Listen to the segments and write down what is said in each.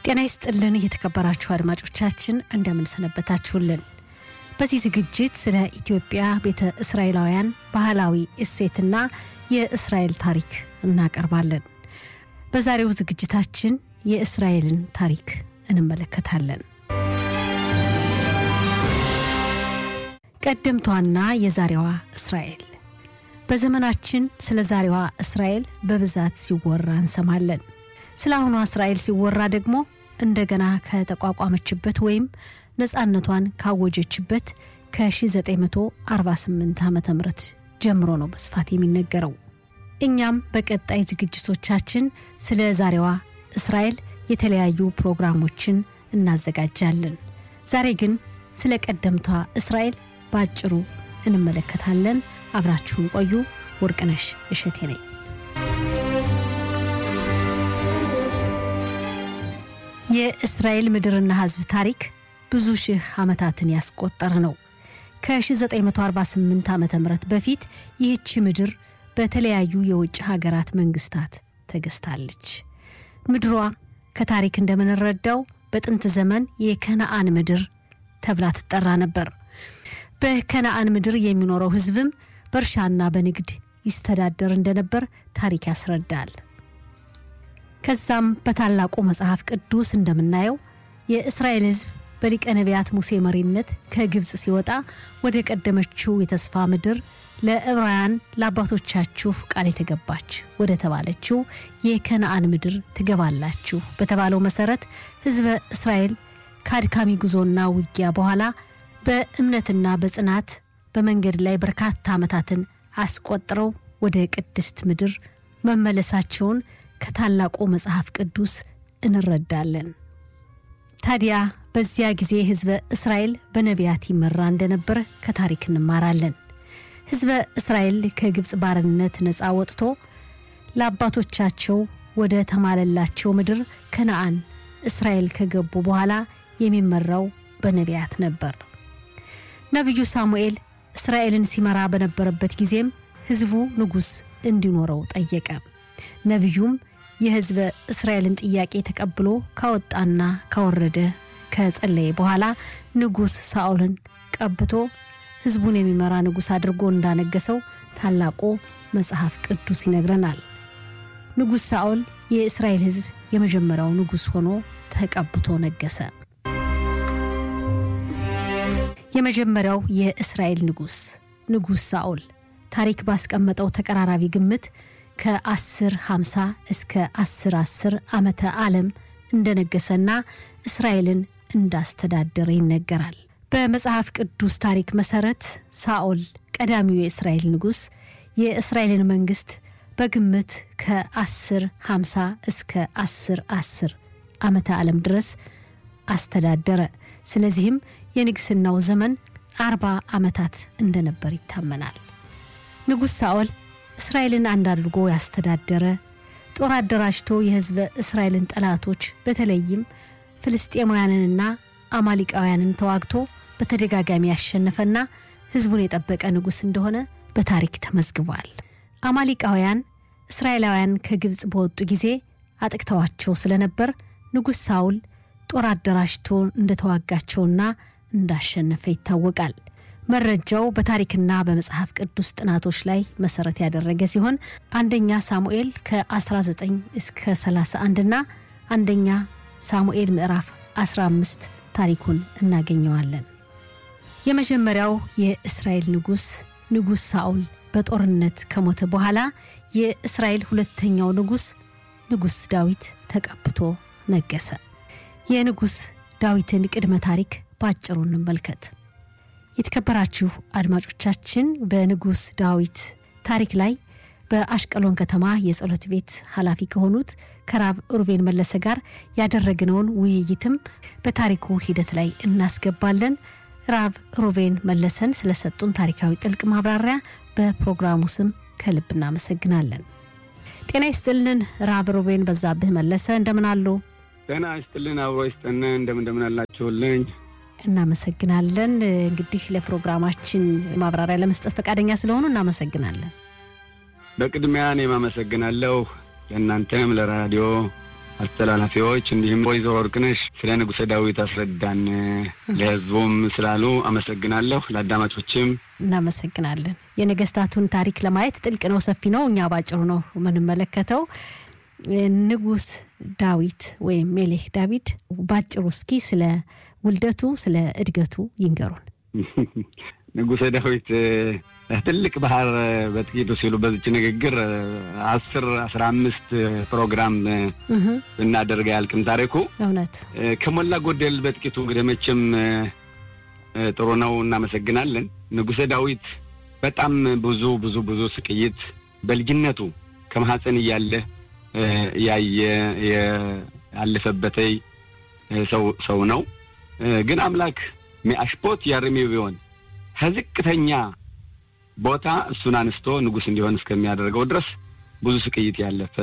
ጤና ይስጥልን እየተከበራችሁ አድማጮቻችን እንደምንሰነበታችሁልን። በዚህ ዝግጅት ስለ ኢትዮጵያ ቤተ እስራኤላውያን ባህላዊ እሴትና የእስራኤል ታሪክ እናቀርባለን። በዛሬው ዝግጅታችን የእስራኤልን ታሪክ እንመለከታለን። ቀደምቷና የዛሬዋ እስራኤል በዘመናችን ስለ ዛሬዋ እስራኤል በብዛት ሲወራ እንሰማለን። ስለ አሁኗ እስራኤል ሲወራ ደግሞ እንደገና ከተቋቋመችበት ወይም ነፃነቷን ካወጀችበት ከ1948 ዓ ም ጀምሮ ነው በስፋት የሚነገረው። እኛም በቀጣይ ዝግጅቶቻችን ስለ ዛሬዋ እስራኤል የተለያዩ ፕሮግራሞችን እናዘጋጃለን። ዛሬ ግን ስለ ቀደምቷ እስራኤል በአጭሩ እንመለከታለን። አብራችሁን ቆዩ። ወርቅነሽ እሸቴ ነኝ። የእስራኤል ምድርና ሕዝብ ታሪክ ብዙ ሺህ ዓመታትን ያስቆጠረ ነው። ከ1948 ዓ ም በፊት ይህቺ ምድር በተለያዩ የውጭ ሀገራት መንግስታት ተገዝታለች። ምድሯ ከታሪክ እንደምንረዳው በጥንት ዘመን የከነአን ምድር ተብላ ትጠራ ነበር። በከነአን ምድር የሚኖረው ሕዝብም በእርሻና በንግድ ይስተዳደር እንደነበር ታሪክ ያስረዳል። ከዛም በታላቁ መጽሐፍ ቅዱስ እንደምናየው የእስራኤል ሕዝብ በሊቀ ነቢያት ሙሴ መሪነት ከግብፅ ሲወጣ ወደ ቀደመችው የተስፋ ምድር ለዕብራውያን ለአባቶቻችሁ ቃል የተገባች ወደ ተባለችው የከነአን ምድር ትገባላችሁ በተባለው መሰረት ሕዝበ እስራኤል ከአድካሚ ጉዞና ውጊያ በኋላ በእምነትና በጽናት በመንገድ ላይ በርካታ ዓመታትን አስቆጥረው ወደ ቅድስት ምድር መመለሳቸውን ከታላቁ መጽሐፍ ቅዱስ እንረዳለን። ታዲያ በዚያ ጊዜ ሕዝበ እስራኤል በነቢያት ይመራ እንደነበር ከታሪክ እንማራለን። ሕዝበ እስራኤል ከግብፅ ባርነት ነፃ ወጥቶ ለአባቶቻቸው ወደ ተማለላቸው ምድር ከነአን እስራኤል ከገቡ በኋላ የሚመራው በነቢያት ነበር። ነቢዩ ሳሙኤል እስራኤልን ሲመራ በነበረበት ጊዜም ሕዝቡ ንጉሥ እንዲኖረው ጠየቀ። ነቢዩም የሕዝበ እስራኤልን ጥያቄ ተቀብሎ ካወጣና ካወረደ ከጸለየ በኋላ ንጉሥ ሳኦልን ቀብቶ ሕዝቡን የሚመራ ንጉሥ አድርጎ እንዳነገሰው ታላቁ መጽሐፍ ቅዱስ ይነግረናል። ንጉሥ ሳኦል የእስራኤል ሕዝብ የመጀመሪያው ንጉሥ ሆኖ ተቀብቶ ነገሰ። የመጀመሪያው የእስራኤል ንጉሥ ንጉሥ ሳኦል ታሪክ ባስቀመጠው ተቀራራቢ ግምት ከ10 50 እስከ 10 10 ዓመተ ዓለም እንደነገሰና እስራኤልን እንዳስተዳደረ ይነገራል። በመጽሐፍ ቅዱስ ታሪክ መሰረት ሳኦል ቀዳሚው የእስራኤል ንጉሥ የእስራኤልን መንግስት በግምት ከ10 50 እስከ 10 10 ዓመተ ዓለም ድረስ አስተዳደረ። ስለዚህም የንግስናው ዘመን አርባ ዓመታት እንደነበር ይታመናል። ንጉሥ ሳኦል እስራኤልን አንድ አድርጎ ያስተዳደረ ጦር አደራጅቶ የሕዝበ እስራኤልን ጠላቶች በተለይም ፍልስጤማውያንንና አማሊቃውያንን ተዋግቶ በተደጋጋሚ ያሸነፈና ሕዝቡን የጠበቀ ንጉሥ እንደሆነ በታሪክ ተመዝግቧል። አማሊቃውያን እስራኤላውያን ከግብፅ በወጡ ጊዜ አጥቅተዋቸው ስለነበር ንጉሥ ሳውል ጦር አደራጅቶ እንደተዋጋቸውና እንዳሸነፈ ይታወቃል። መረጃው በታሪክና በመጽሐፍ ቅዱስ ጥናቶች ላይ መሰረት ያደረገ ሲሆን አንደኛ ሳሙኤል ከ19 እስከ 31 እና አንደኛ ሳሙኤል ምዕራፍ 15 ታሪኩን እናገኘዋለን። የመጀመሪያው የእስራኤል ንጉሥ ንጉሥ ሳኦል በጦርነት ከሞተ በኋላ የእስራኤል ሁለተኛው ንጉሥ ንጉሥ ዳዊት ተቀብቶ ነገሰ። የንጉሥ ዳዊትን ቅድመ ታሪክ በአጭሩ እንመልከት። የተከበራችሁ አድማጮቻችን በንጉሥ ዳዊት ታሪክ ላይ በአሽቀሎን ከተማ የጸሎት ቤት ኃላፊ ከሆኑት ከራብ ሩቤን መለሰ ጋር ያደረግነውን ውይይትም በታሪኩ ሂደት ላይ እናስገባለን። ራብ ሩቤን መለሰን ስለሰጡን ታሪካዊ ጥልቅ ማብራሪያ በፕሮግራሙ ስም ከልብ እናመሰግናለን። ጤና ይስጥልን ራብ ሩቤን በዛብህ መለሰ እንደምን አሉ? ጤና ይስጥልን አብሮ ይስጥን እንደምን እንደምን አላችሁልኝ? እናመሰግናለን። እንግዲህ ለፕሮግራማችን ማብራሪያ ለመስጠት ፈቃደኛ ስለሆኑ እናመሰግናለን። በቅድሚያ እኔም አመሰግናለሁ ለእናንተም ለራዲዮ አስተላላፊዎች እንዲሁም ወይዘሮ ወርቅነሽ ስለ ንጉሠ ዳዊት አስረዳን ለሕዝቡም ስላሉ አመሰግናለሁ። ለአዳማጮችም እናመሰግናለን። የነገስታቱን ታሪክ ለማየት ጥልቅ ነው፣ ሰፊ ነው። እኛ ባጭሩ ነው የምንመለከተው። ንጉስ ዳዊት ወይም ሜሌክ ዳዊት ባጭሩ እስኪ ስለ ውልደቱ ስለ እድገቱ ይንገሩን። ንጉሠ ዳዊት ትልቅ ባህር በጥቂቱ ሲሉ በዚች ንግግር አስር አስራ አምስት ፕሮግራም ብናደርግ አያልቅም ታሪኩ። እውነት ከሞላ ጎደል በጥቂቱ እንግዲህ መቼም ጥሩ ነው። እናመሰግናለን። ንጉሠ ዳዊት በጣም ብዙ ብዙ ብዙ ስቅይት በልጅነቱ ከማህፀን እያለ ያየ ያለፈበተይ ሰው ሰው ነው። ግን አምላክ ሚአሽፖት ያርሚ ቢሆን ከዝቅተኛ ቦታ እሱን አንስቶ ንጉሥ እንዲሆን እስከሚያደርገው ድረስ ብዙ ስቅይት ያለፈ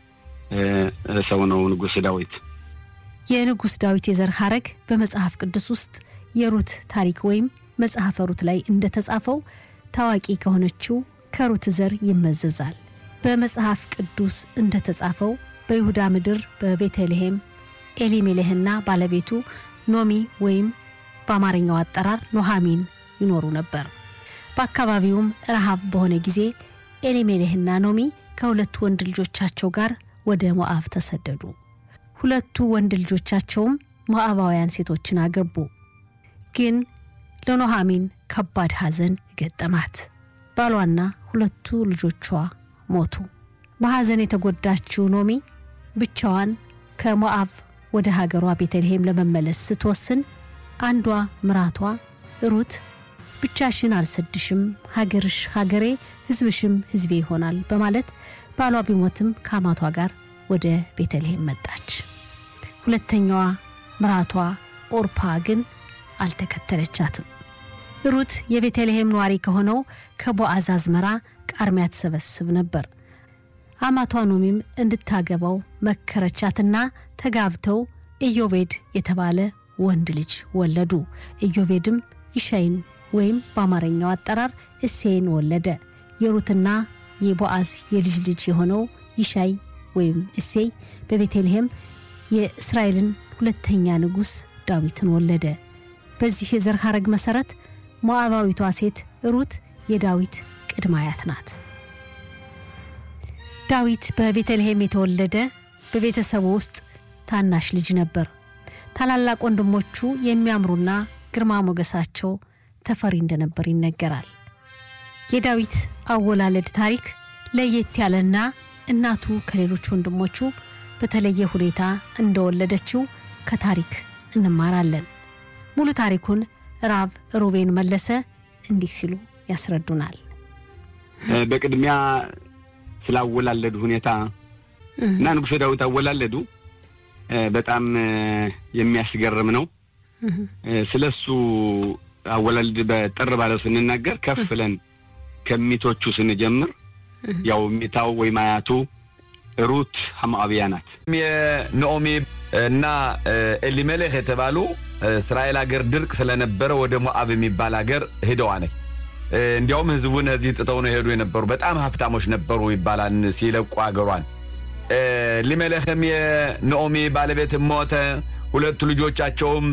ሰው ነው ንጉሥ ዳዊት። የንጉሥ ዳዊት የዘር ሐረግ በመጽሐፍ ቅዱስ ውስጥ የሩት ታሪክ ወይም መጽሐፈ ሩት ላይ እንደተጻፈው ታዋቂ ከሆነችው ከሩት ዘር ይመዘዛል። በመጽሐፍ ቅዱስ እንደተጻፈው በይሁዳ ምድር በቤተልሔም ኤሊሜሌህና ባለቤቱ ኖሚ ወይም በአማርኛው አጠራር ኖሃሚን ይኖሩ ነበር። በአካባቢውም ረሃብ በሆነ ጊዜ ኤሊሜሌህና ኖሚ ከሁለቱ ወንድ ልጆቻቸው ጋር ወደ ሞዓብ ተሰደዱ። ሁለቱ ወንድ ልጆቻቸውም ሞዓባውያን ሴቶችን አገቡ። ግን ለኖሃሚን ከባድ ሐዘን ገጠማት። ባሏና ሁለቱ ልጆቿ ሞቱ። በሐዘን የተጎዳችው ኖሚ ብቻዋን ከሞዓብ ወደ ሀገሯ ቤተልሔም ለመመለስ ስትወስን አንዷ ምራቷ ሩት ብቻሽን አልሰድሽም፣ ሀገርሽ ሀገሬ፣ ሕዝብሽም ሕዝቤ ይሆናል በማለት ባሏ ቢሞትም ከአማቷ ጋር ወደ ቤተልሔም መጣች። ሁለተኛዋ ምራቷ ኦርፓ ግን አልተከተለቻትም። ሩት የቤተልሔም ነዋሪ ከሆነው ከቦአዝ አዝመራ ቃርሚያ ትሰበስብ ነበር። አማቷ ኖሚም እንድታገባው መከረቻትና ተጋብተው ኢዮቤድ የተባለ ወንድ ልጅ ወለዱ። ኢዮቤድም ይሻይን ወይም በአማርኛው አጠራር እሴይን ወለደ። የሩትና የቦአዝ የልጅ ልጅ የሆነው ይሻይ ወይም እሴይ በቤተልሔም የእስራኤልን ሁለተኛ ንጉሥ ዳዊትን ወለደ። በዚህ የዘር ሐረግ መሠረት ሞዓባዊቷ ሴት ሩት የዳዊት ቅድመ አያት ናት። ዳዊት በቤተልሔም የተወለደ በቤተሰቡ ውስጥ ታናሽ ልጅ ነበር። ታላላቅ ወንድሞቹ የሚያምሩና ግርማ ሞገሳቸው ተፈሪ እንደነበር ይነገራል። የዳዊት አወላለድ ታሪክ ለየት ያለና እናቱ ከሌሎች ወንድሞቹ በተለየ ሁኔታ እንደወለደችው ከታሪክ እንማራለን። ሙሉ ታሪኩን ራብ ሩቤን መለሰ እንዲህ ሲሉ ያስረዱናል። በቅድሚያ ስላወላለዱ ሁኔታ እና ንጉሠ ዳዊት አወላለዱ በጣም የሚያስገርም ነው። ስለ እሱ አወላለድ በጥር ባለው ስንናገር ከፍ ብለን ከሚቶቹ ስንጀምር ያው ሚታው ወይም አያቱ ሩት ሐሞአብያ ናት። የነኦሚ እና ኤሊሜሌክ የተባሉ እስራኤል ሀገር ድርቅ ስለነበረ ወደ ሞአብ የሚባል ሀገር ሄደዋ ነች። እንዲያውም ህዝቡን እዚህ ጥጠው ነው የሄዱ የነበሩ በጣም ሀብታሞች ነበሩ ይባላል ሲለቁ ሀገሯን። ኤሊሜሌክም የነኦሚ ባለቤት ሞተ። ሁለቱ ልጆቻቸውም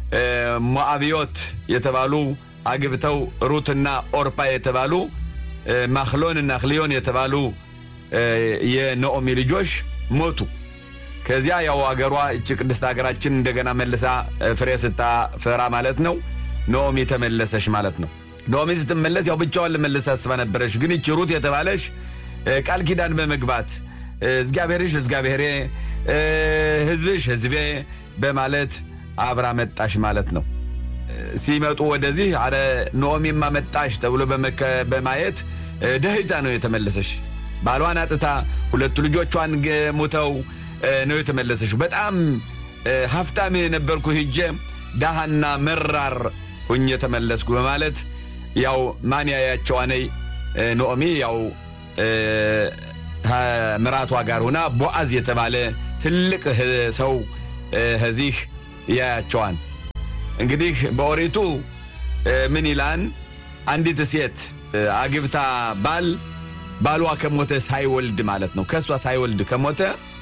ሞአብዮት የተባሉ አግብተው ሩትና ኦርፓ የተባሉ ማክሎን እና ክሊዮን የተባሉ የነኦሚ ልጆች ሞቱ። ከዚያ ያው አገሯ እች ቅድስት ሀገራችን እንደገና መልሳ ፍሬ ስታፈራ ማለት ነው ኖኦሚ ተመለሰች ማለት ነው። ኖኦሚ ስትመለስ ያው ብቻዋን ልመለስ አስባ ነበረች። ግን ይች ሩት የተባለች ቃል ኪዳን በመግባት እግዚአብሔርሽ እግዚአብሔሬ፣ ህዝብሽ ህዝቤ በማለት አብራ መጣሽ ማለት ነው። ሲመጡ ወደዚህ አረ ኖኦሚማ መጣሽ ተብሎ በማየት ደህይታ ነው የተመለሰች። ባሏን አጥታ ሁለቱ ልጆቿን ሙተው ነው የተመለሰች። በጣም ሀብታም የነበርኩ ሂጄ ዳሃና መራር ሁኝ የተመለስኩ በማለት ያው ማን ያያቸው ነይ ኖኦሚ ያው ምራቷ ጋር ሆና ቦአዝ የተባለ ትልቅ ሰው ከዚህ ያያቸዋን። እንግዲህ በኦሪቱ ምን ይላን? አንዲት ሴት አግብታ ባል ባሏ ከሞተ ሳይወልድ ማለት ነው። ከእሷ ሳይወልድ ከሞተ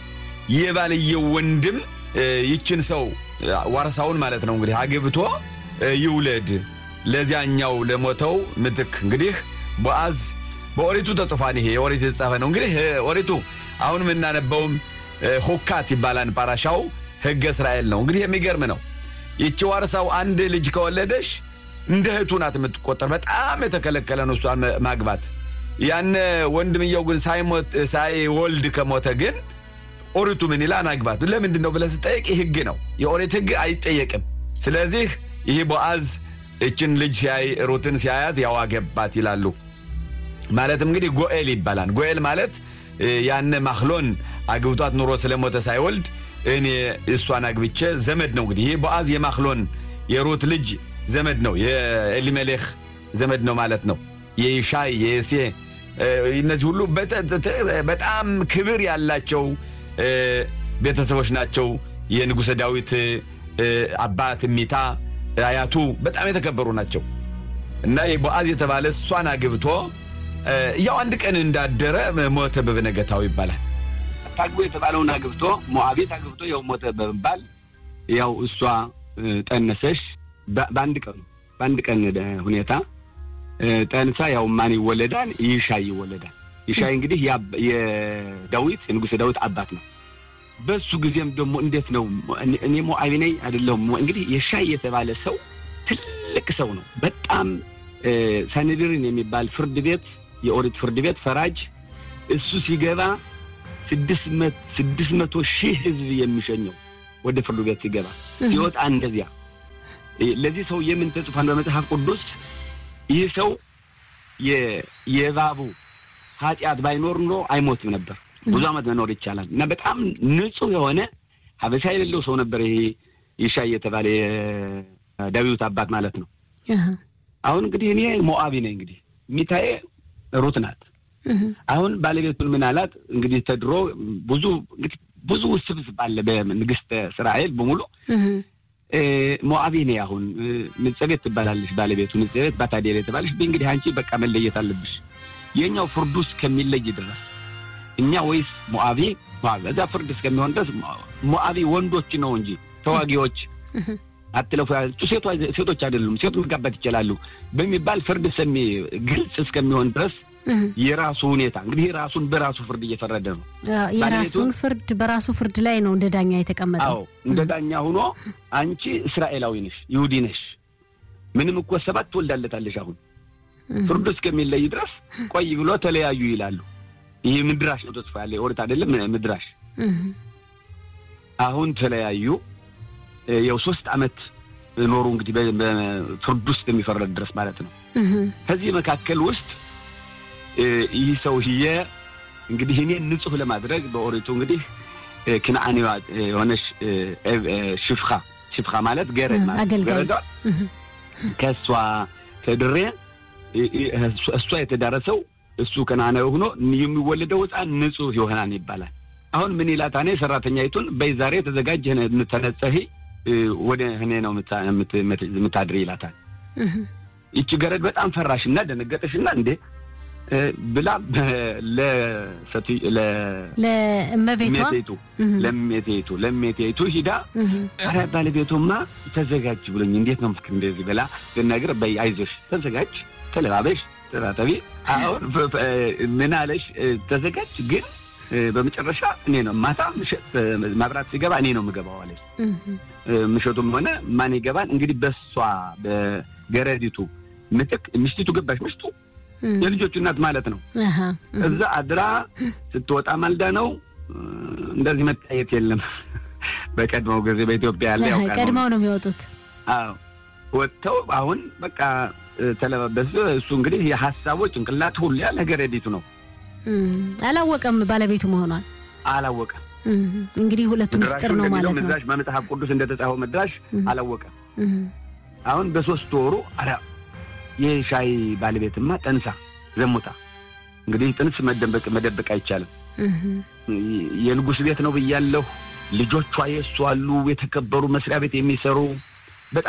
የባልየው ወንድም ይችን ሰው ዋርሳውን ማለት ነው እንግዲህ አግብቶ ይውለድ ለዚያኛው ለሞተው ምትክ እንግዲህ ቦአዝ በኦሪቱ ተጽፏን ይሄ የኦሪት የተጻፈ ነው። እንግዲህ ኦሪቱ አሁን የምናነበውም ሁካት ይባላል። ፓራሻው ሕገ እስራኤል ነው። እንግዲህ የሚገርም ነው። ይቺ ዋርሳው አንድ ልጅ ከወለደሽ እንደ እህቱ ናት የምትቆጠር። በጣም የተከለከለ ነው እሷን ማግባት። ያን ወንድምየው ግን ሳይወልድ ከሞተ ግን ኦሪቱ ምን ይላል? አግባት። ለምንድን ነው ብለህ ስጠይቅ ሕግ ነው። የኦሪት ሕግ አይጠየቅም። ስለዚህ ይህ ቦአዝ እችን ልጅ ሲያይ ሩትን ሲያያት ያው አገባት ይላሉ። ማለትም እንግዲህ ጎኤል ይባላል። ጎኤል ማለት ያነ ማክሎን አግብቷት ኑሮ ስለሞተ ሳይወልድ እኔ እሷን አግብቼ ዘመድ ነው። እንግዲህ ይህ ቦአዝ የማክሎን የሩት ልጅ ዘመድ ነው። የኤሊሜሌክ ዘመድ ነው ማለት ነው። የይሻይ የሴ እነዚህ ሁሉ በጣም ክብር ያላቸው ቤተሰቦች ናቸው። የንጉሠ ዳዊት አባት ሚታ አያቱ በጣም የተከበሩ ናቸው እና ቦአዝ የተባለ እሷን አግብቶ ያው አንድ ቀን እንዳደረ ሞተ በበነገታው ይባላል። ታግቦ የተባለውን አግብቶ ሞዓቤት አግብቶ ያው ሞተ በመባል ያው እሷ ጠነሰሽ። በአንድ ቀኑ በአንድ ቀን ሁኔታ ጠንሳ ያው ማን ይወለዳል? ይሻይ ይወለዳል። ይሻይ እንግዲህ የዳዊት የንጉሥ ዳዊት አባት ነው። በሱ ጊዜም ደግሞ እንዴት ነው እኔ ሞዓቢ ነኝ አይደለሁም። እንግዲህ የሻይ የተባለ ሰው ትልቅ ሰው ነው። በጣም ሳንድርን የሚባል ፍርድ ቤት የኦሪት ፍርድ ቤት ፈራጅ እሱ ሲገባ ስድስት መቶ ሺህ ሕዝብ የሚሸኘው ወደ ፍርድ ቤት ሲገባ ሲወጣ እንደዚያ። ለዚህ ሰው የምን ተጽፏን በመጽሐፍ ቅዱስ ይህ ሰው የእባቡ ኃጢአት ባይኖር ኑሮ አይሞትም ነበር። ብዙ ዓመት መኖር ይቻላል እና በጣም ንጹሕ የሆነ ሀበሻ የሌለው ሰው ነበር። ይሄ ይሻይ የተባለ የዳዊት አባት ማለት ነው። አሁን እንግዲህ እኔ ሞዓቢ ነኝ። እንግዲህ ሚታዬ ሩት ናት። አሁን ባለቤቱን ምን አላት? እንግዲህ ተድሮ ብዙ እንግዲህ ብዙ ውስብስብ አለ በንግሥተ እስራኤል በሙሉ ሞዓቢ ነኝ። አሁን ንጸቤት ትባላለች ባለቤቱ ንጸቤት ባታዴር የተባለች እንግዲህ አንቺ በቃ መለየት አለብሽ የኛው ፍርዱ እስከሚለይ ድረስ እኛ ወይስ ሞዓቢ እዛ ፍርድ እስከሚሆን ድረስ ሞዓቢ ወንዶች ነው እንጂ ተዋጊዎች አትለፉ ያለችው ሴቶች አይደሉም፣ ሴቶች መጋባት ይችላሉ በሚባል ፍርድ ሰሚ ግልጽ እስከሚሆን ድረስ የራሱ ሁኔታ እንግዲህ ራሱን በራሱ ፍርድ እየፈረደ ነው። የራሱን ፍርድ በራሱ ፍርድ ላይ ነው እንደ ዳኛ የተቀመጠው። አዎ እንደ ዳኛ ሆኖ አንቺ እስራኤላዊ ነሽ፣ ይሁዲ ነሽ፣ ምንም እኮ ሰባት ትወልዳለታለሽ። አሁን ፍርዱ እስከሚለይ ድረስ ቆይ ብሎ ተለያዩ ይላሉ። ይህ ምድራሽ ነው ተጽፎ ያለ ኦሪት አይደለም ምድራሽ። አሁን ተለያዩ። ያው ሶስት ዓመት ኖሩ እንግዲህ በፍርድ ውስጥ የሚፈረድ ድረስ ማለት ነው። ከዚህ መካከል ውስጥ ይህ ሰውዬ እንግዲህ እኔን ንጹሕ ለማድረግ በኦሪቱ እንግዲህ ክነዓኔዋ የሆነች ሽፍኻ ሽፍኻ ማለት ገረድ ማለት ገረዷ ከእሷ ከድሬ እሷ የተዳረሰው እሱ ከነዓናዊ ሆኖ የሚወለደው ሕፃን ንጹሕ ይሆናል ይባላል። አሁን ምን ይላታ እኔ ሰራተኛይቱን በይ ዛሬ ተዘጋጅ ተነጸሂ ወደ እኔ ነው የምታድሪ ይላታል። ይቺ ገረድ በጣም ፈራሽና ደነገጠሽና እንዴ ብላ ለእመቤቷ ለሜቴቱ ለሜቴቱ ሂዳ ኧረ ባለቤቱማ ተዘጋጅ ብሎኝ እንዴት ነው ምክር እንደዚህ ብላ ልነግር በይ አይዞሽ ተዘጋጅ ተለባበሽ ተራተቢ አሁን ምን አለሽ ተዘጋጅ ግን በመጨረሻ እኔ ነው ማታ ምሽት ማብራት ሲገባ እኔ ነው የምገባው አለች። ምሽቱም ሆነ ማን ይገባል እንግዲህ በሷ በገረዲቱ ምትክ ምሽቲቱ ገባሽ። ምሽቱ የልጆቹ እናት ማለት ነው። እዛ አድራ ስትወጣ ማልዳ ነው። እንደዚህ መታየት የለም። በቀድሞው ጊዜ በኢትዮጵያ ያለ ያው ቀድመው ነው የሚወጡት። አዎ ወጥተው አሁን በቃ ተለባበስ። እሱ እንግዲህ የሀሳቡ ጭንቅላት ሁሉ ያለ ገረዲቱ ነው። አላወቀም ባለቤቱ መሆኗን አላወቀም። እንግዲህ ሁለቱ ምስጢር ነው ማለት ነው። ምድራሽ በመጽሐፍ ቅዱስ እንደተጻፈው ምድራሽ አላወቀም። አሁን በሶስት ወሩ ኧረ የሻይ ባለቤትማ ጠንሳ ዘሙታ። እንግዲህ ጥንስ መደበቅ መደበቅ አይቻልም። የንጉሥ ቤት ነው ብያለሁ። ልጆቿ የእሱ አሉ፣ የተከበሩ መስሪያ ቤት የሚሰሩ